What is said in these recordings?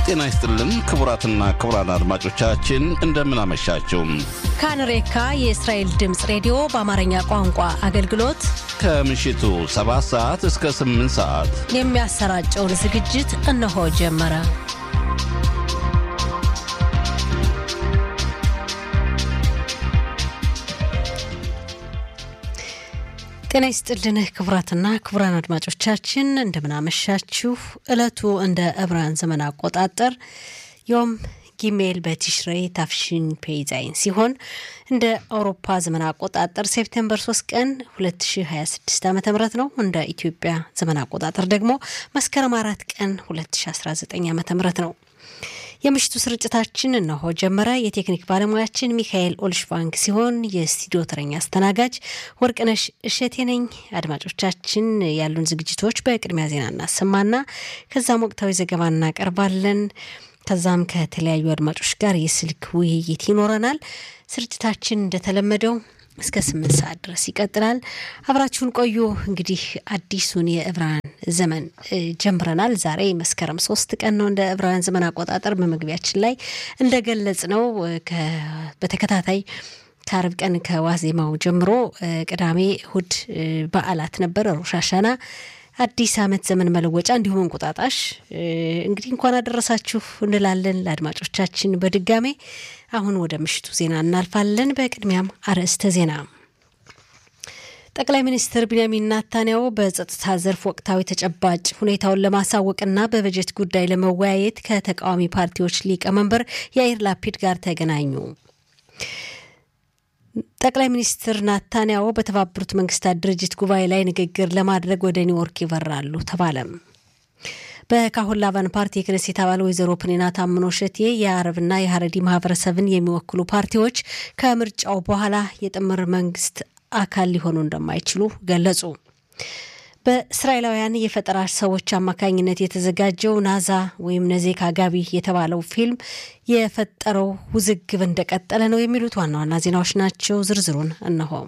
ጤና ይስጥልን ክቡራትና ክቡራን አድማጮቻችን እንደምን አመሻችሁ። ካንሬካ የእስራኤል ድምፅ ሬዲዮ በአማርኛ ቋንቋ አገልግሎት ከምሽቱ 7 ሰዓት እስከ 8 ሰዓት የሚያሰራጨውን ዝግጅት እነሆ ጀመረ። ጤና ይስጥልን ክቡራትና ክቡራን አድማጮቻችን እንደምናመሻችሁ። ዕለቱ እንደ ዕብራውያን ዘመን አቆጣጠር ዮም ጊሜል በቲሽሬ ታፍሽን ፔይዛይን ሲሆን እንደ አውሮፓ ዘመን አቆጣጠር ሴፕቴምበር 3 ቀን 2026 ዓ ም ነው። እንደ ኢትዮጵያ ዘመን አቆጣጠር ደግሞ መስከረም አራት ቀን 2019 ዓ ም ነው። የምሽቱ ስርጭታችን እነሆ ጀመረ። የቴክኒክ ባለሙያችን ሚካኤል ኦልሽቫንግ ሲሆን የስቱዲዮ ተረኛ አስተናጋጅ ወርቅነሽ እሸቴ ነኝ። አድማጮቻችን ያሉን ዝግጅቶች በቅድሚያ ዜና እናሰማና ከዛም ወቅታዊ ዘገባ እናቀርባለን። ከዛም ከተለያዩ አድማጮች ጋር የስልክ ውይይት ይኖረናል። ስርጭታችን እንደተለመደው እስከ ስምንት ሰዓት ድረስ ይቀጥላል። አብራችሁን ቆዩ። እንግዲህ አዲሱን የዕብራውያን ዘመን ጀምረናል። ዛሬ መስከረም ሶስት ቀን ነው እንደ ዕብራውያን ዘመን አቆጣጠር። በመግቢያችን ላይ እንደገለጽ ነው በተከታታይ ከአርብ ቀን ከዋዜማው ጀምሮ ቅዳሜ፣ እሁድ በዓላት ነበር። ሮሽ ሃሻና አዲስ ዓመት ዘመን መለወጫ እንዲሁም እንቁጣጣሽ። እንግዲህ እንኳን አደረሳችሁ እንላለን ለአድማጮቻችን በድጋሜ። አሁን ወደ ምሽቱ ዜና እናልፋለን። በቅድሚያም አርዕስተ ዜና። ጠቅላይ ሚኒስትር ቢንያሚን ናታንያሁ በጸጥታ ዘርፍ ወቅታዊ ተጨባጭ ሁኔታውን ለማሳወቅና በበጀት ጉዳይ ለመወያየት ከተቃዋሚ ፓርቲዎች ሊቀመንበር ያይር ላፒድ ጋር ተገናኙ። ጠቅላይ ሚኒስትር ናታንያሁ በተባበሩት መንግስታት ድርጅት ጉባኤ ላይ ንግግር ለማድረግ ወደ ኒውዮርክ ይበራሉ ተባለም። በካሁን ላቫን ፓርቲ የክነሴት አባል ወይዘሮ ፕኒና ታምኖ ሸቴ የአረብና የሀረዲ ማህበረሰብን የሚወክሉ ፓርቲዎች ከምርጫው በኋላ የጥምር መንግስት አካል ሊሆኑ እንደማይችሉ ገለጹ። በእስራኤላውያን የፈጠራ ሰዎች አማካኝነት የተዘጋጀው ናዛ ወይም ነዜካ ጋቢ የተባለው ፊልም የፈጠረው ውዝግብ እንደቀጠለ ነው የሚሉት ዋና ዋና ዜናዎች ናቸው። ዝርዝሩን እነሆ።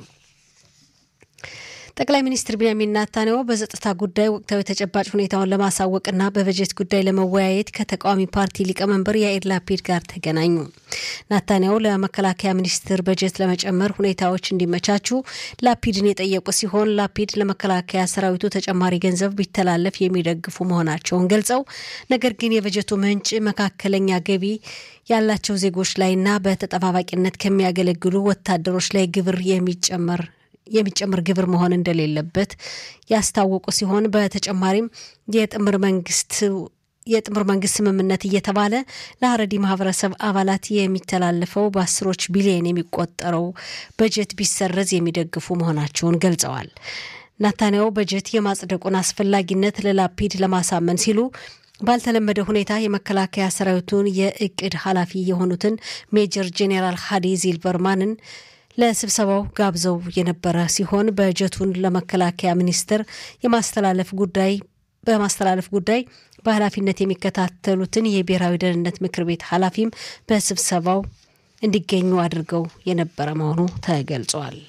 ጠቅላይ ሚኒስትር ቢንያሚን ናታንያሁ በጸጥታ ጉዳይ ወቅታዊ ተጨባጭ ሁኔታውን ለማሳወቅና በበጀት ጉዳይ ለመወያየት ከተቃዋሚ ፓርቲ ሊቀመንበር ያኢር ላፒድ ጋር ተገናኙ። ናታንያሁ ለመከላከያ ሚኒስትር በጀት ለመጨመር ሁኔታዎች እንዲመቻቹ ላፒድን የጠየቁ ሲሆን ላፒድ ለመከላከያ ሰራዊቱ ተጨማሪ ገንዘብ ቢተላለፍ የሚደግፉ መሆናቸውን ገልጸው ነገር ግን የበጀቱ ምንጭ መካከለኛ ገቢ ያላቸው ዜጎች ላይና በተጠባባቂነት ከሚያገለግሉ ወታደሮች ላይ ግብር የሚጨመር የሚጨምር ግብር መሆን እንደሌለበት ያስታወቁ ሲሆን በተጨማሪም የጥምር መንግስት የጥምር መንግስት ስምምነት እየተባለ ለሀረዲ ማህበረሰብ አባላት የሚተላለፈው በአስሮች ቢሊዮን የሚቆጠረው በጀት ቢሰረዝ የሚደግፉ መሆናቸውን ገልጸዋል። ናታንያሁ በጀት የማጽደቁን አስፈላጊነት ለላፒድ ለማሳመን ሲሉ ባልተለመደ ሁኔታ የመከላከያ ሰራዊቱን የእቅድ ኃላፊ የሆኑትን ሜጀር ጄኔራል ሃዲ ዚልበርማንን ለስብሰባው ጋብዘው የነበረ ሲሆን በጀቱን ለመከላከያ ሚኒስቴር የማስተላለፍ ጉዳይ በማስተላለፍ ጉዳይ በኃላፊነት የሚከታተሉትን የብሔራዊ ደህንነት ምክር ቤት ኃላፊም በስብሰባው እንዲገኙ አድርገው የነበረ መሆኑ ተገልጿል።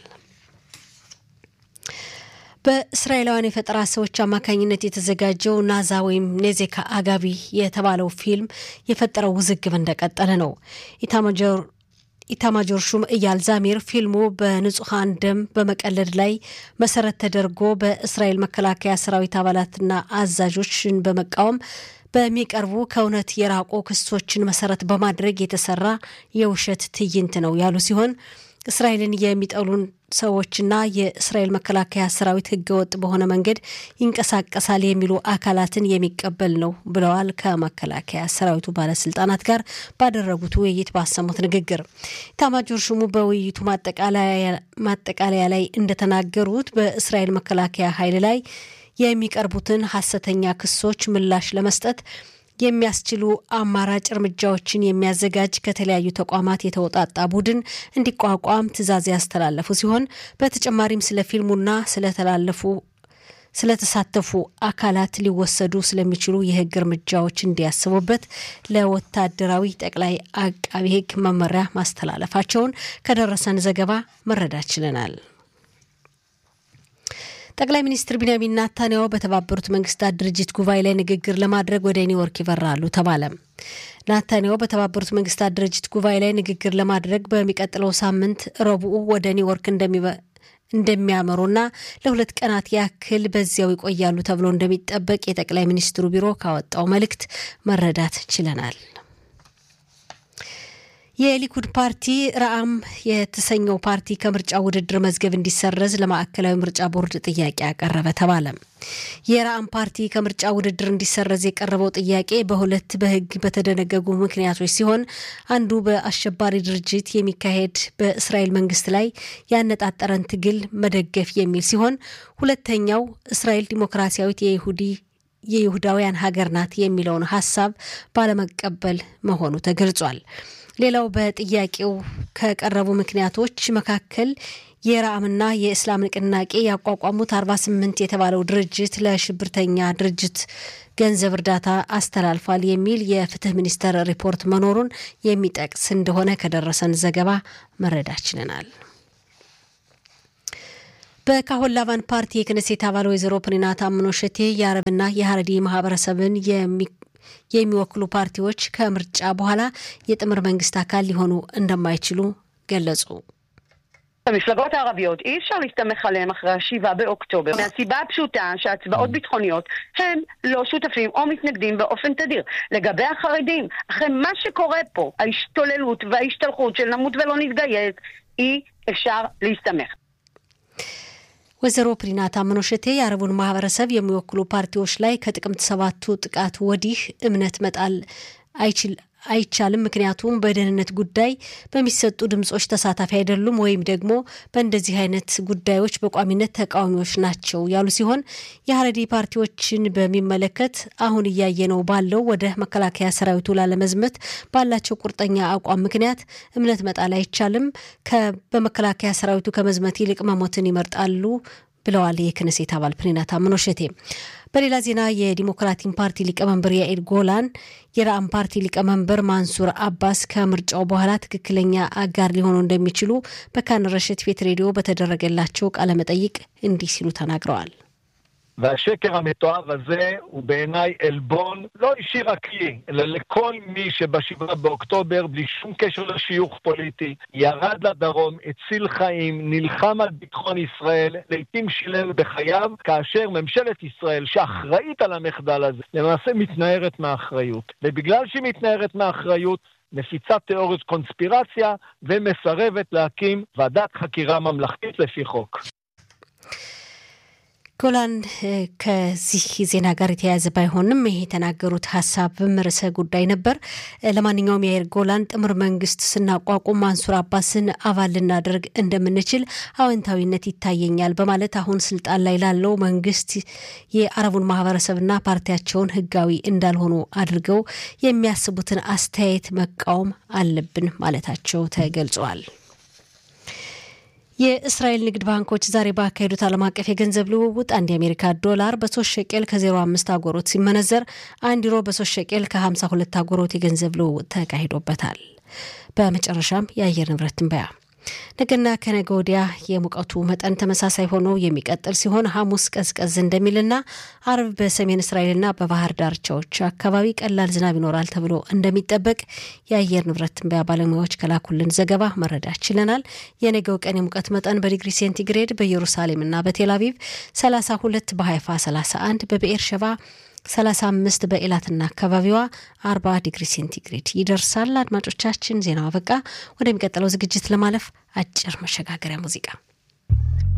በእስራኤላውያን የፈጠራ ሰዎች አማካኝነት የተዘጋጀው ናዛ ወይም ኔዜካ አጋቢ የተባለው ፊልም የፈጠረው ውዝግብ እንደቀጠለ ነው። ኢታማጆር ኢታማጆር ሹም እያል ዛሚር ፊልሙ በንጹሐን ደም በመቀለድ ላይ መሰረት ተደርጎ በእስራኤል መከላከያ ሰራዊት አባላትና አዛዦችን በመቃወም በሚቀርቡ ከእውነት የራቁ ክሶችን መሰረት በማድረግ የተሰራ የውሸት ትዕይንት ነው ያሉ ሲሆን እስራኤልን የሚጠሉን ሰዎችና የእስራኤል መከላከያ ሰራዊት ህገወጥ በሆነ መንገድ ይንቀሳቀሳል የሚሉ አካላትን የሚቀበል ነው ብለዋል። ከመከላከያ ሰራዊቱ ባለስልጣናት ጋር ባደረጉት ውይይት ባሰሙት ንግግር ኢታማጆር ሹሙ በውይይቱ ማጠቃለያ ላይ እንደተናገሩት በእስራኤል መከላከያ ኃይል ላይ የሚቀርቡትን ሐሰተኛ ክሶች ምላሽ ለመስጠት የሚያስችሉ አማራጭ እርምጃዎችን የሚያዘጋጅ ከተለያዩ ተቋማት የተውጣጣ ቡድን እንዲቋቋም ትዕዛዝ ያስተላለፉ ሲሆን በተጨማሪም ስለ ፊልሙና ስለተላለፉ ስለተሳተፉ አካላት ሊወሰዱ ስለሚችሉ የህግ እርምጃዎች እንዲያስቡበት ለወታደራዊ ጠቅላይ አቃቢ ህግ መመሪያ ማስተላለፋቸውን ከደረሰን ዘገባ መረዳት ችለናል። ጠቅላይ ሚኒስትር ቢንያሚን ናታንያሁ በተባበሩት መንግስታት ድርጅት ጉባኤ ላይ ንግግር ለማድረግ ወደ ኒውዮርክ ይበራሉ ተባለ። ናታንያሁ በተባበሩት መንግስታት ድርጅት ጉባኤ ላይ ንግግር ለማድረግ በሚቀጥለው ሳምንት ረቡዕ ወደ ኒውዮርክ እንደሚያመሩና ለሁለት ቀናት ያክል በዚያው ይቆያሉ ተብሎ እንደሚጠበቅ የጠቅላይ ሚኒስትሩ ቢሮ ካወጣው መልእክት መረዳት ችለናል። የሊኩድ ፓርቲ ረአም የተሰኘው ፓርቲ ከምርጫ ውድድር መዝገብ እንዲሰረዝ ለማዕከላዊ ምርጫ ቦርድ ጥያቄ ያቀረበ ተባለ። የረአም ፓርቲ ከምርጫ ውድድር እንዲሰረዝ የቀረበው ጥያቄ በሁለት በሕግ በተደነገጉ ምክንያቶች ሲሆን አንዱ በአሸባሪ ድርጅት የሚካሄድ በእስራኤል መንግስት ላይ ያነጣጠረን ትግል መደገፍ የሚል ሲሆን ሁለተኛው እስራኤል ዲሞክራሲያዊት የይሁዲ የይሁዳውያን ሀገር ናት የሚለውን ሀሳብ ባለመቀበል መሆኑ ተገልጿል። ሌላው በጥያቄው ከቀረቡ ምክንያቶች መካከል የረአምና የእስላም ንቅናቄ ያቋቋሙት 48 የተባለው ድርጅት ለሽብርተኛ ድርጅት ገንዘብ እርዳታ አስተላልፏል የሚል የፍትህ ሚኒስቴር ሪፖርት መኖሩን የሚጠቅስ እንደሆነ ከደረሰን ዘገባ መረዳት ችለናል። በካሆን ላቫን ፓርቲ የክነሴት አባል ወይዘሮ ፕኒና ታምኖ ሸቴ የአረብና የሀረዲ ማህበረሰብን የሚወክሉ ፓርቲዎች ከምርጫ በኋላ የጥምር መንግስት አካል ሊሆኑ እንደማይችሉ ገለጹ። המפלגות הערביות, אי אפשר להסתמך עליהם אחרי השבעה באוקטובר, מהסיבה הפשוטה שהצבעות ביטחוניות הם לא שותפים או מתנגדים באופן תדיר. לגבי החרדים, אחרי מה שקורה פה, ההשתוללות וההשתלחות של נמות ולא נתגייס, אי אפשר להסתמך. ወይዘሮ ፕሪና ታምኖ ሸቴ የአረቡን ማህበረሰብ የሚወክሉ ፓርቲዎች ላይ ከጥቅምት ሰባቱ ጥቃት ወዲህ እምነት መጣል አይችል አይቻልም። ምክንያቱም በደህንነት ጉዳይ በሚሰጡ ድምጾች ተሳታፊ አይደሉም ወይም ደግሞ በእንደዚህ አይነት ጉዳዮች በቋሚነት ተቃዋሚዎች ናቸው ያሉ ሲሆን የሀረዲ ፓርቲዎችን በሚመለከት አሁን እያየነው ባለው ወደ መከላከያ ሰራዊቱ ላለመዝመት ባላቸው ቁርጠኛ አቋም ምክንያት እምነት መጣል አይቻልም። በመከላከያ ሰራዊቱ ከመዝመት ይልቅ መሞትን ይመርጣሉ ብለዋል የክነሴት አባል ፕኒና ታምኖ ሸቴ። በሌላ ዜና የዲሞክራቲክ ፓርቲ ሊቀመንበር ያኢር ጎላን የረአም ፓርቲ ሊቀመንበር ማንሱር አባስ ከምርጫው በኋላ ትክክለኛ አጋር ሊሆኑ እንደሚችሉ በካን ረሽት ቤት ሬዲዮ በተደረገላቸው ቃለመጠይቅ እንዲህ ሲሉ ተናግረዋል። והשקר המתועב הזה הוא בעיניי עלבון לא אישי רק לי, אלא לכל מי שבשבעה באוקטובר, בלי שום קשר לשיוך פוליטי, ירד לדרום, הציל חיים, נלחם על ביטחון ישראל, לעיתים שילם בחייו, כאשר ממשלת ישראל, שאחראית על המחדל הזה, למעשה מתנערת מהאחריות. ובגלל שהיא מתנערת מהאחריות, מפיצה תיאוריות קונספירציה ומסרבת להקים ועדת חקירה ממלכתית לפי חוק. ጎላን ከዚህ ዜና ጋር የተያያዘ ባይሆንም ይሄ የተናገሩት ሀሳብም ርዕሰ ጉዳይ ነበር። ለማንኛውም የአየር ጎላን ጥምር መንግስት ስናቋቁም ማንሱር አባስን አባል ልናደርግ እንደምንችል አዎንታዊነት ይታየኛል በማለት አሁን ስልጣን ላይ ላለው መንግስት የአረቡን ማህበረሰብና ፓርቲያቸውን ህጋዊ እንዳልሆኑ አድርገው የሚያስቡትን አስተያየት መቃወም አለብን ማለታቸው ተገልጿል። የእስራኤል ንግድ ባንኮች ዛሬ ባካሄዱት ዓለም አቀፍ የገንዘብ ልውውጥ አንድ የአሜሪካ ዶላር በሶስት ሸቄል ከ05 አጎሮት ሲመነዘር አንድ ዩሮ በሶስት ሸቄል ከ52 አጎሮት የገንዘብ ልውውጥ ተካሂዶበታል። በመጨረሻም የአየር ንብረት ትንበያ ነገና ከነገ ወዲያ የሙቀቱ መጠን ተመሳሳይ ሆኖ የሚቀጥል ሲሆን ሐሙስ ቀዝቀዝ እንደሚልና አርብ በሰሜን እስራኤልና በባህር ዳርቻዎች አካባቢ ቀላል ዝናብ ይኖራል ተብሎ እንደሚጠበቅ የአየር ንብረት ትንበያ ባለሙያዎች ከላኩልን ዘገባ መረዳት ችለናል። የነገው ቀን የሙቀት መጠን በዲግሪ ሴንቲግሬድ በኢየሩሳሌምና በቴል አቪቭ 32፣ በሀይፋ 31፣ በብኤር ሸባ 35 በኤላትና አካባቢዋ 40 ዲግሪ ሴንቲግሬድ ይደርሳል። አድማጮቻችን ዜናው አበቃ። ወደሚቀጥለው ዝግጅት ለማለፍ አጭር መሸጋገሪያ ሙዚቃ